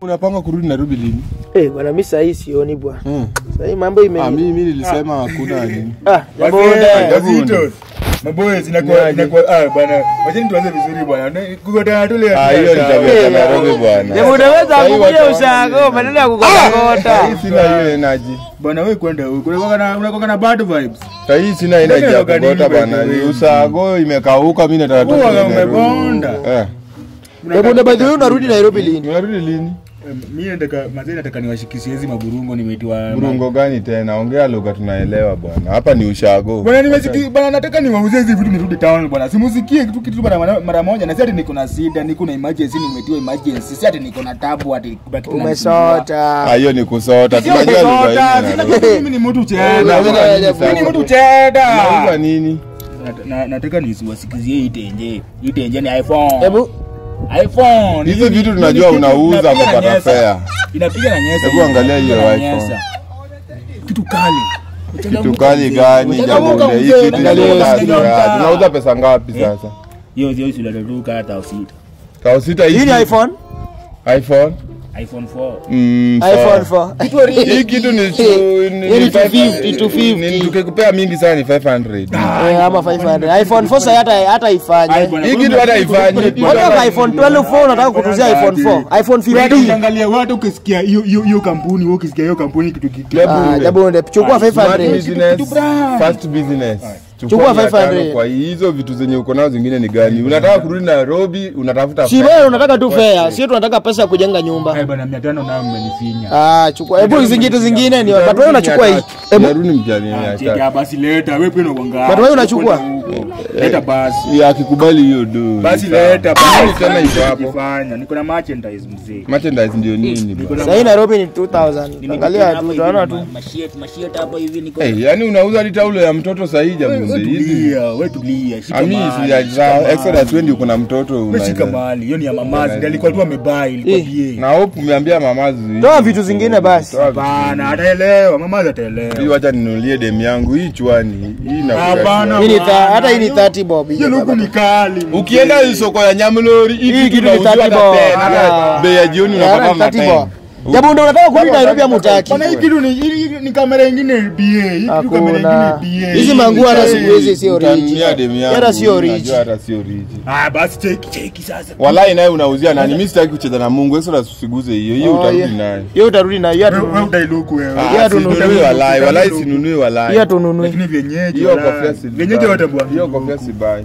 Unapanga kurudi Nairobi lini? Eh, bwana mimi sahii sioni bwana. Mm. Sahii mambo ime Ah, mimi nilisema hakuna nini. Ah, jambo Wazee, nda. wazito. Maboys, inakuwa inakuwa ah bwana. Wacheni tuanze vizuri bwana. Kukutana tu leo. Ah, hiyo ni tabia ya Nairobi bwana. Jambo unaweza Sahii kukuja watu ushago maneno ya kukota Sahii sina hiyo energy. Bwana wewe kwenda huko. Unakuwa na unakuwa na bad vibes. Sahii sina energy ya Ndio gani kugota wewe, bwana. wewe? Ni usago imekauka mimi nataka tu. Huwa kwenda umebonda. Nairobi. Eh. Jambo nda by the way unarudi Nairobi lini? Unarudi lini? Mimi nataka mazee nataka niwashikishie hizi maburungo nimeitiwa. Burungo gani tena? Ongea lugha tunaelewa bwana. Hapa ni ushago. Bwana nimesikia bwana nataka niwauzie hizi vitu nirudi town bwana. Simusikie kitu kitu mara mara moja na si ati niko na shida, niko na emergency nimetiwa emergency. Si ati niko na tabu ati kuna kitu Umesota. Ah, hiyo ni kusota. Sio Tunajua lugha kusota, hii. sina Nairobi. mimi ni mtu Eh, cheda. unauza nini Mimi Mimi ni sasa? mtu cheda. Unauza nini? Nat- na- nataka nisiwasikizie hii tenje. Hii tenje ni iPhone. Hebu iPhone. Hizi Hii- vitu hii- tunajua hii- unauza inapiga na kupata nyesa. fare. Inapiga na nyesa. Hebu angalia hiyo Inapiga na iPhone. nyesa. Kitu kali. Kitu kali gani Changamuka jambo hii mzee, kitu angalia ni hiyo kasi sijui ya- mtaa. tunauza pesa ngapi Eh. sasa? Hiyo hiyo isilaletuka hata usita. Kao sita hii ni iPhone? iPhone? iPhone 4. Mm, iPhone sawa. 4. Hii kitu ni tu- ni- Hii ni ni 250, 250. ni- tukikupea mingi sana ni 500. Eh, ama 500. iPhone 4 sasa hata hata Ai, ifanye. bwana, Hii kitu hata haifanyi. Mbona iPhone 12 4 unataka kutuzia iPhone 4? iPhone Wewe 15. ukiangalia watu ukisikia hiyo hiyo hiyo kampuni, wewe ukisikia hiyo kampuni kitu kitu. Hebu Ah, ule. jambo nda chukua Smart 500. business, Kitu brand. fast business. Chukua mia 500. tano Kwa hizo vitu zenye uko nazo zingine ni gani? Unataka kurudi Nairobi, unatafuta Si fare. wewe unataka tu fare, sio tunataka pesa ya kujenga nyumba. Eh, bwana 500 nayo mmenifinya. Ah, chukua. Hebu hizi vitu zingine ni watu wewe unachukua hii. Hebu Narudi mjani mia tatu. Cheki basi leta, wewe pia unakuanga. But wewe unachukua? Leta basi. Ya akikubali hiyo do. Basi ni sawa. leta Nini basi. tena iko hapo? Kifanya. Niko na merchandise mzee. Merchandise ndio nini Niko bwana? na Sasa hii Nairobi ni 2000. Angalia tu utaona tu. Mashiet, mashiet hapo hivi niko. Eh, yani unauza hadi taulo ya mtoto sahi Wewe jamu hizi. tulia, wewe tulia. Shika Ami mali, si shika ya mali. Exodus wendi uko na mtoto Wewe shika unaweza. mali. Hiyo ni ya mamazi. Ndio alikuwa tu amebai, ilikuwa Eh. bie. Na hope umeambia mamazi. Toa vitu zingine basi. Toa vitu Bana, ataelewa. Mamazi ataelewa. Hii wacha ninunulie dem yangu hii chwani. Hii na Hapana. Hii ni tha- hata hii ni 30 bob. hii Hiyo luku baba. ni kali. Ukienda soko ya Nyamlori hii Hii kitu kitu ni inauzwa 30 hata bob. 10, hata Ah. bei ya jioni Yeah, unapata na 30 10. bob. Jambo ndio unataka kurudi Nairobi ama hutaki? Bana, hii kitu ni hii ni kamera nyingine BA. Hii kitu kamera Hakuna. nyingine BA. Hizi manguo hata siku hizi sio Utanunulia rich. dem yangu. Hata sio najua rich. Hata sio rich. Ah, basi cheki cheki sasa. Walai naye unauzia nani? Mimi sitaki kucheza na Mungu. Exodus usiguze hiyo. Hiyo Oh, utarudi yeah. nayo. Hiyo utarudi na hiyo Wewe wewe hatununui. utailuku wewe. Ah, Hiyo hatununui. sinunui walai. Walai sinunui walai. Hiyo hatununui. Lakini vyenyeji Hiyo wala- kofia si vyenyeji watambua. Hiyo kofia si bai.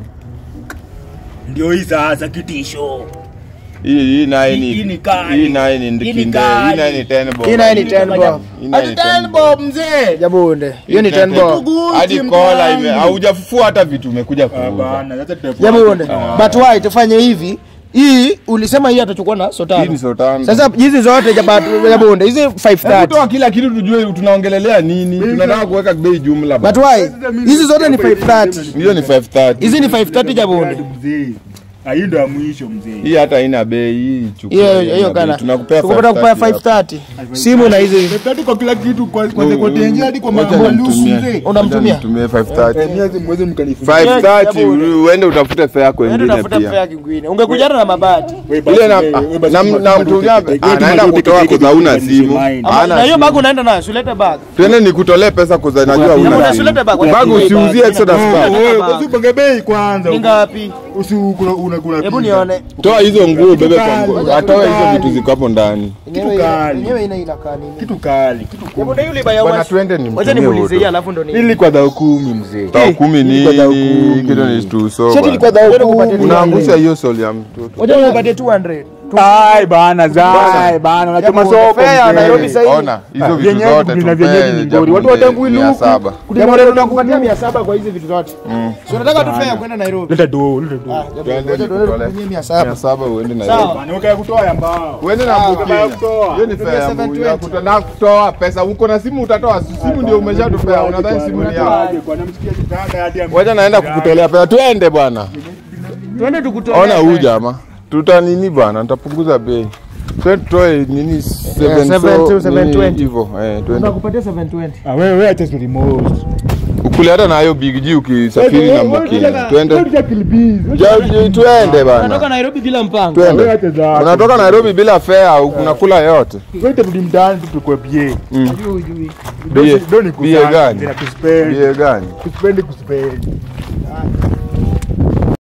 Ndio hii sasa kitisho. Hii hii naye ni Hii ni kali. Hii naye ni Hii ni ndikinde. kali. Hii naye ni 10 bob. Hii naye ni 10 bob. Hii naye ni 10 bob. mzee. Jabunde. Hiyo ni 10 bob. Hadi kola ime haujafufua hata vitu umekuja kuuza. Bana, sasa tutafuata. Jabunde. But why tufanye hivi? Hii ulisema hii atachukua na Hii ni sotano. sotano. Sasa hizi zote jaba- Jabunde, hizi Hebu 530. toa kila kitu tujue tunaongelelea nini. Tunataka kuweka bei jumla. But bana. why? Hizi zote ni 530. Hiyo ni 530. Hizi ni 530 Jabunde. Mzee. Ah, hii ndo ya mwisho mzee. Hii hata haina bei hii chukua. Hiyo haina hiyo bei. kana. Tunakupea Tukupata kupea 530. 530. Simu na hizi Tatu kwa kila kitu kwa kwa Ngoja- kwa tenje hadi kwa ngoja mambo lusu nimtumie. mzee. unamtumia. Ngoja nitumie 530. Eh, miezi mwezi mkanifunga. 530 Jabunde. uende utafute fare yako Nenda ingine tafuta pia. fare kwingine. Ungekuja hata na mabati. Wewe basi, Ile na wewe- wewe basi na- tuma- na tuma mtumia tu teke- anaenda tuma tu kutoa teke- kwa hauna teke- simu. mine. Ama- Hana Na hiyo simu. bag unaenda nayo, usilete bag. Twende nikutolee pesa kwa najua Jabunde, una usilete simu. bag. Bag usiuzie Exodus Wewe- bag. wewe, bag. usipange bei kwanza. Ni ngapi? Usi kuna una kuna. Hebu nione. Toa hizo nguo bebe kwa kali. nguo. Atoe hizo vitu ziko hapo ndani. Yenyewe kali. yenyewe ina inakaa nini? Kitu kali, kitu Jabunde yule baya Bwana washi. twende ni Wacha nimuulize hii alafu ndo ni. Ili kwa dhao kumi mzee. Tao kumi Ilikuwa dhao nini? kumi. Kitu ni tu so. Shati ilikuwa bwana. dhao kumi. Unaangusha hiyo soli ya mtoto. Wacha nikupatie 200. Ai bana zai bana unachoma Jabunde, soko. fare ya mzee. Nairobi sasa hivi. Ona hizo vitu Vyenyeji zote kuna tupe vyenyeji ni ngori. Watu watambui mia luku. saba. Jambo leo tunakupatia 700 kwa hizi vitu zote. Si unataka tu fare ya kwenda Nairobi. Leta do, leta do. Ah, Twende Wacha tuende nikutolee. tukutumie 700. Mia saba uende na Sawa. hiyo. Bana weka kutoa ya mbao. Uende na Kama Bukenya. ya kutoa. Hiyo ni fare ya Tumia mbuyu ya 720. kutoa kutoa pesa. Uko na simu utatoa. Simu ndio umeshatupea. Unadhani simu ni yako. Kwa namsikia kitanda hadi ya Wacha naenda kukutolea pesa. Twende bwana. Twende tukutolee. Ona huyu jamaa. Tuta nini bwana? Nitapunguza bei. Twende tutoe nini 7 7 to 720. hivyo. Eh, twende. Tunakupatia 720. Ah wewe wewe acha remote. Uko Kule hata nayo Big G ukisafiri na Mokini. Twende. Ja- Twende Natoka bana. Nairobi bila mpango. Wewe Twende. acha za- Unatoka Nairobi bila fare, unakula yote. Wewe turudi mtaani tu tukue bie. Najua hujui. Bie- Ndio ni bie kusanya, gani? nina kuspendi. Bie gani? Kuspendi kuspendi.